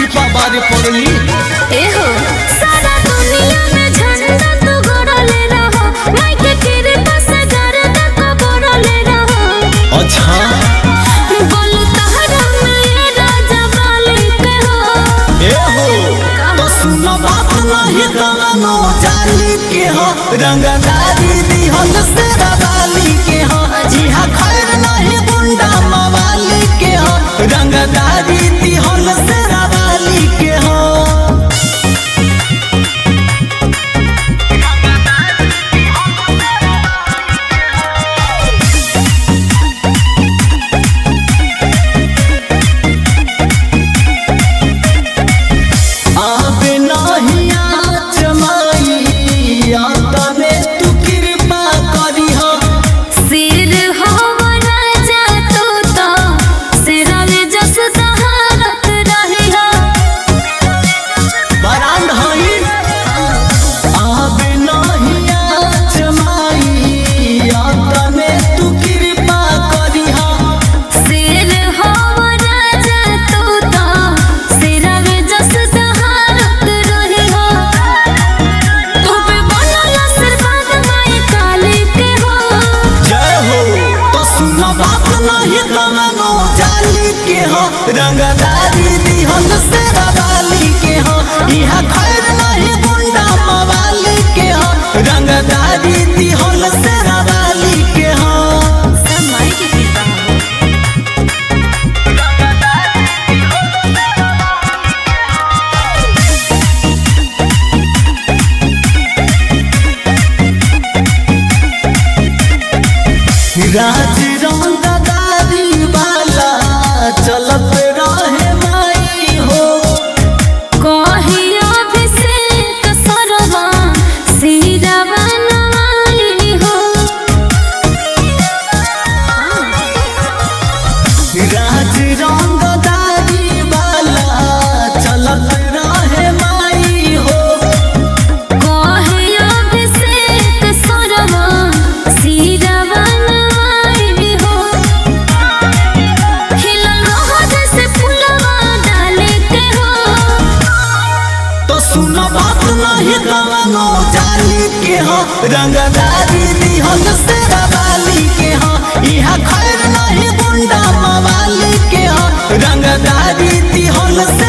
कृपा बारे पड़ली एहो सारा दुनिया में झंडा तू गड़ले रहो माई के कृपा से गर्दा को बड़ले रहो अच्छा बोलू तहरा में ये राजा मालिक हो ए हो तो सुन बात नहीं कवनो जाली के हो रंगदारी दिहल से रवाली के हो जिहा खैर नहीं गुंडा मवाली के हो रंगदारी दिहल से रवाली के हो आबे नहीं आचमाई आतने तू कृपा करी हो सिर हो राजा तू तो सिरवे जस दहारत रही हो बरांड हई आबे नहीं आचमाई आतने तू कृपा करी हो सिर हो राजा तू तो सिरवे जस दहारत रही हो तू पे बनल आशीर्वाद माई काली के हो जय हो तो सुन बात नहीं कमनो जाली के हो रंगदारी दिहल से रवाली के हो इहा खैर नहीं गुंडा मवाली के हो रंगदारी दिहल से रवाली के हो सब माई की कृपा हो राज रंगदारी वाला चलत रहे माई हो कहियो अभिषेक सरवा सिरवा नवाई हो राज रंगदारी वाला चलत रहे माई हो कहियो अभिषेक सरवा सिरवा नवाई हो खिलल रहो जैसे फुलवा डाले के हो तो सुन बात नहीं कवनो जाली के हो रंगदारी दिहल से रवाली के हो इहा खैर नहीं गुंडा मवाली के हो रंगदारी दिहल से